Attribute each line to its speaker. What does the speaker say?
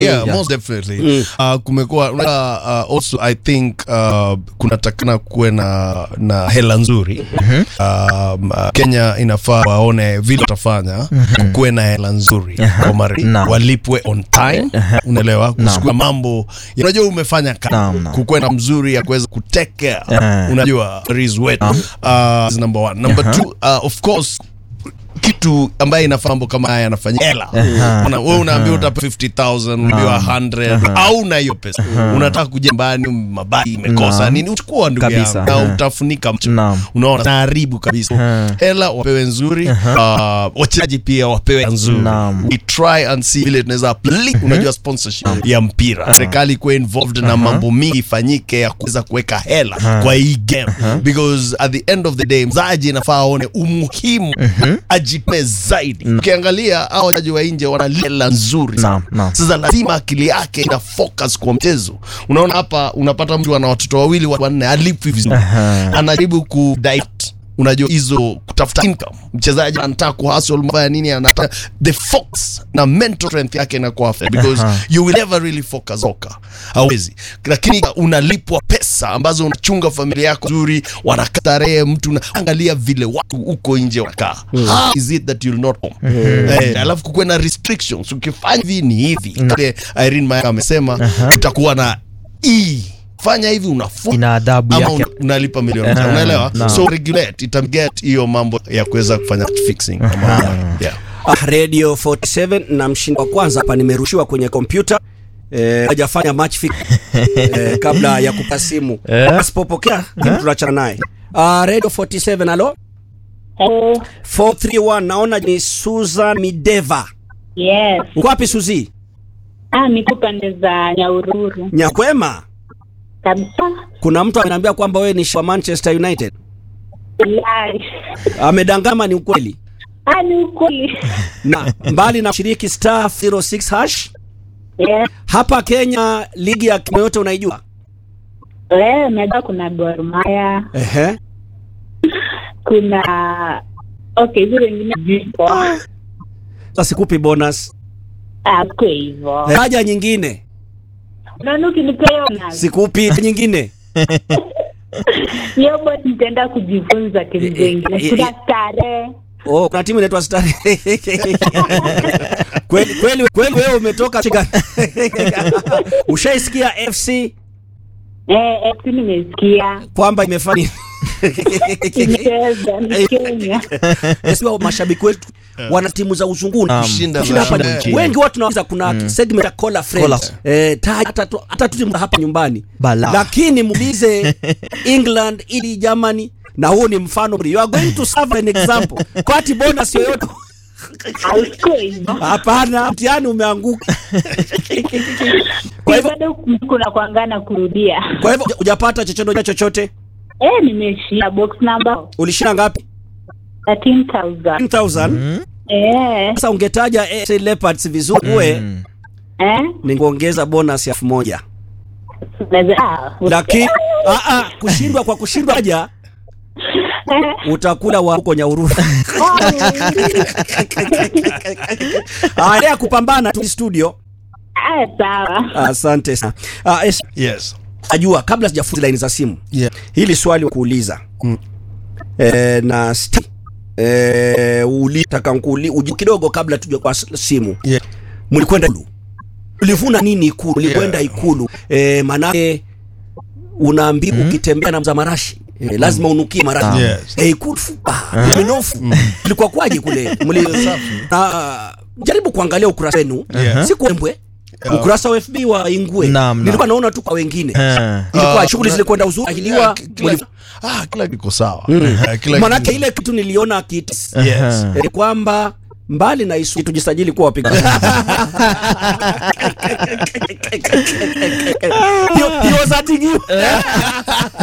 Speaker 1: yeah,
Speaker 2: Yeah.
Speaker 1: most definitely uh, kumekuwa uh, uh, also i think uh, kunatakana kuwe na na hela nzuri um, uh, kenya inafaa waone vile watafanya kuwe na hela nzuri kwa mari
Speaker 2: Naam.
Speaker 1: walipwe on time unaelewa kusikua mambo unajua umefanya
Speaker 2: Naam,
Speaker 1: kazi
Speaker 2: naam.
Speaker 1: kukuwe na mzuri ya kuweza kutake care
Speaker 2: Eh.
Speaker 1: unajua is wet uh, is number one number two uh, of course kitu ambaye inafaa mambo kama haya yanafanyika hela Una- wewe unaambiwa utapa 50000 unaambiwa 100 au na hiyo pesa unataka kuja nyumbani mabaki imekosa
Speaker 2: Naam.
Speaker 1: nini uchukua ndugu
Speaker 2: Kabisa.
Speaker 1: yangu na
Speaker 2: Aha.
Speaker 1: utafunika mtu
Speaker 2: Naam.
Speaker 1: unaona naharibu kabisa
Speaker 2: Aha.
Speaker 1: hela wapewe nzuri uh, wachezaji pia wapewe nzuri
Speaker 2: Naam.
Speaker 1: we try and see vile tunaweza apply unajua sponsorship ya mpira serikali kuwa involved na mambo mingi ifanyike ya kuweza kuweka hela kwa hii game because at the end of the day mzaji inafaa aone umuhimu ajipe zaidi ukiangalia hao wachezaji wa nje wana hela nzuri sana.
Speaker 2: Naam, naam.
Speaker 1: sasa lazima akili yake ina focus kwa mchezo unaona hapa unapata mtu ana watoto wawili watu wanne alipwi vizuri
Speaker 2: Aha.
Speaker 1: anajaribu ku divert unajua hizo kutafuta income mchezaji anataka kuhustle mafanya nini anataka the focus na mental strength yake inakuwa affected because
Speaker 2: Aha.
Speaker 1: you will never really focus soka hauwezi lakini unalipwa pesa ambazo unachunga familia yako nzuri wanakatarehe mtu na angalia vile watu huko nje wanakaa how is it that you'll not home eh, alafu kukuwe na restrictions ukifanya hivi ni hivi Kile Irene Mayaka amesema utakuwa na e fanya hivi unafunga
Speaker 2: ina adhabu
Speaker 1: ama
Speaker 2: yake
Speaker 1: una- unalipa milioni moja
Speaker 2: Eh,
Speaker 1: unaelewa
Speaker 2: naam.
Speaker 1: so regulate itaget hiyo mambo ya kuweza kufanya fixing Ama- yeah.
Speaker 3: Ah, Radio 47 na mshindi wa kwanza hapa nimerushiwa kwenye kompyuta eh, hajafanya match fix eh, kabla ya kupa simu
Speaker 2: Eh.
Speaker 3: asipopokea kitu tunachana naye Ah, Radio 47 alo
Speaker 4: Hello.
Speaker 3: 431 naona ni Susan Mideva
Speaker 4: Yes.
Speaker 3: uko wapi Suzi
Speaker 4: Ah, niko pande za Nyaururu
Speaker 3: Nyakwema
Speaker 4: kabisa.
Speaker 3: kuna mtu ameniambia kwamba wewe ni wa Manchester United
Speaker 4: Live.
Speaker 3: amedangama ni ukweli
Speaker 4: Ah, ni ukweli.
Speaker 3: na mbali na kushiriki star 06 hash
Speaker 4: Yes.
Speaker 3: hapa Kenya ligi ya Kenya yote unaijua
Speaker 4: Eh, unajua kuna Gor Mahia,
Speaker 3: ehe
Speaker 4: kuna okay, hizo wengine zipo.
Speaker 3: sasa sikupi bonus
Speaker 4: Ah, kwa hivyo.
Speaker 3: haja nyingine
Speaker 4: Unaona ukinipea hiyo na
Speaker 3: sikupi nyingine
Speaker 4: hiyo bot nitaenda kujifunza timu
Speaker 3: Eh, eh,
Speaker 4: zingine.
Speaker 3: eh,
Speaker 4: Kuna
Speaker 3: eh.
Speaker 4: starehe.
Speaker 3: Oh, kuna timu inaitwa Star. kweli kweli kweli wewe umetoka Chiga. Ushaisikia FC
Speaker 4: Eh, eh, si nimesikia.
Speaker 3: kwamba imefanya
Speaker 4: Kicheza ni Kenya.
Speaker 3: Sio mashabiki wetu wana timu za uzunguni
Speaker 2: Naam.
Speaker 1: Kushinda
Speaker 3: Kushinda hapa
Speaker 1: kushinda
Speaker 3: ni-
Speaker 2: nchini.
Speaker 3: wengi watu tunaweza kuna segment ya Cola
Speaker 2: Cola.
Speaker 3: Friends eh taja hata tu- hata tu timu hapa nyumbani
Speaker 2: Bala.
Speaker 3: lakini muulize England ili Germany na huu ni mfano you are going to serve an example kwati bonus yoyote
Speaker 4: Hauko hivyo.
Speaker 3: hapana mtihani umeanguka
Speaker 4: Kwa hivyo bado kuna kuangana kurudia.
Speaker 3: kwa hivyo hujapata chochote chochote
Speaker 4: Eh, nimeshia box number
Speaker 3: ulishinda ngapi
Speaker 4: 13,000.
Speaker 3: 10000
Speaker 4: Eh,
Speaker 3: sasa ungetaja AFC Leopards vizuri uwe
Speaker 2: Mm.
Speaker 4: eh.
Speaker 3: ningeongeza bonus ya elfu moja
Speaker 4: Unaweza ah,
Speaker 3: lakini ah, ah, kushindwa kwa kushindwa haja utakula wa huko Nyaururu. Haya kupambana tu studio.
Speaker 4: Ah, sawa.
Speaker 3: Asante sana. Ah, es,
Speaker 1: yes
Speaker 3: ajua kabla sijafuta line za simu.
Speaker 1: yeah.
Speaker 3: Hili swali kuuliza. Eh, na sti, eh ulitaka nkuli uji kidogo kabla tuje kwa s- simu.
Speaker 1: Yeah.
Speaker 3: Mlikwenda ikulu. Ulivuna nini ikulu? Ulikwenda
Speaker 1: Yeah.
Speaker 3: ikulu. Eh, manake unaambiwa ukitembea na mza marashi eh, lazima unukie marashi.
Speaker 1: Yes.
Speaker 3: Eh, ikulu fupa. Uh minofu. Ilikuwa kwaje kule? Mli Ah, jaribu kuangalia ukurasa wenu.
Speaker 1: Yeah.
Speaker 3: Si kwembwe. Ukurasa wa FB wa Ingwe.
Speaker 2: Naam, naam.
Speaker 3: Nilikuwa naona tu kwa wengine.
Speaker 2: Eh.
Speaker 3: Ilikuwa
Speaker 1: Ah,
Speaker 3: shughuli
Speaker 1: kuna-
Speaker 3: zilikwenda uzuri, ahiliwa
Speaker 1: Yeah, kila-
Speaker 3: muli-
Speaker 1: ah, kila kiko sawa Eh, kila
Speaker 3: manake
Speaker 1: kitu-
Speaker 3: ile kitu niliona kitu
Speaker 1: yes
Speaker 3: eh, kwamba mbali na isu tujisajili kuwa wapiga He- he was hurting you.